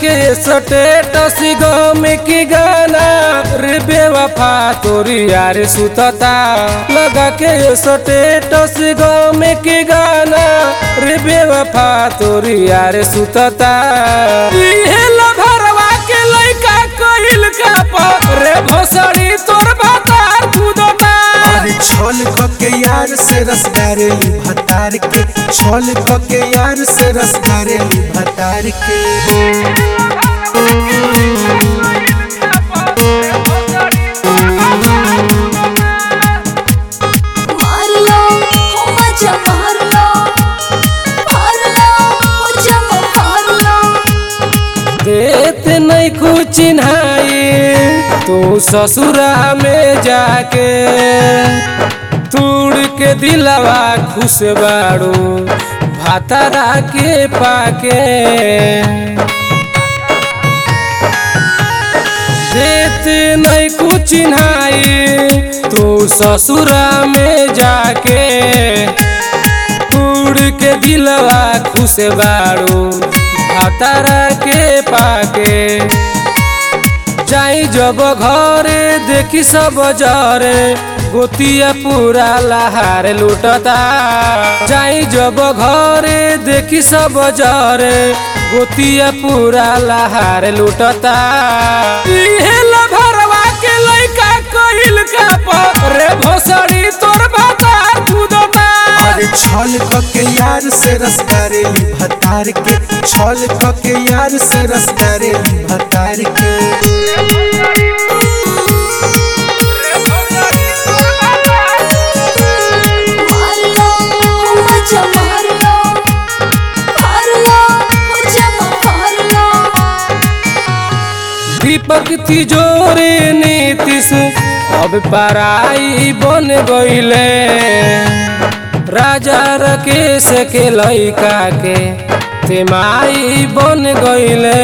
के स्टेटस गम की गाना रे बेवफा तोरी यार सुतता लगा के स्टेटस गम की गाना रे बेवफा तोरी यार सुतता इहे लभरवा के लइका कहिल का पर रे भोसड़ी तोर भातार कूदता अरे छोल के यार से रस डारेली भतार के छोल के यार से रस डारेली भतार के मार लो हो मजा मार लो मार लो हो जम मार लो देत नहीं कुछ चिन्हाई तू ससुरा में जाके तूड़ के दिलवा खुश बाड़ू भातारा के पाके देत नहीं कुछ चिन्हाई तू ससुरा में जाके उड़ के दिलवा खुश बाड़ू भातारा के पाके जाई जब घरे देखी सब जरे गोतिया पूरा लहार लुटता जाई जब घरे देखी सब जरे गोतिया पूरा लहार लुटता इहे लभरवा के लइका कहिल का पर रे भोसड़ी तोर भातार कूदता अरे छोल के यार से रस डारेली भतार के छोल के यार से रस डारेली भतार के मार लो हो मजा मार लो मार लो हो जम मार लो दीपक तिजोरी नीतीश अब पराई बन गईले राजा रकेश के लइका के तेमाई बन गईले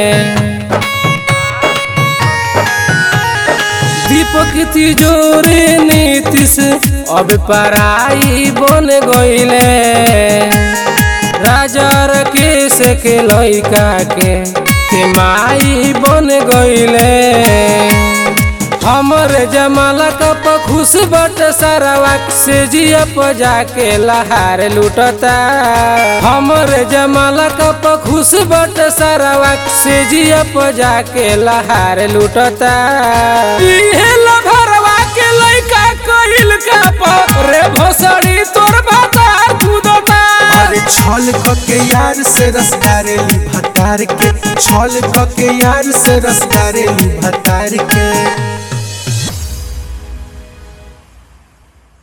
दीपक तिजोरी नीतीश अब पराई बन गईले राजा रकेश के लइका के के माई बन गईले हमरे जमाला कप खुश बट सरवा से जिया पजा के लहार लुटता हमरे जमाला कप खुश बट सरवा से जिया पजा के लहार लुटता इहे लभरवा के लइका कहिल का पर रे भोसड़ी तोर भातार कूदता अरे छोल के यार से रस डारेली भतार के छोल के यार से रस डारेली भतार के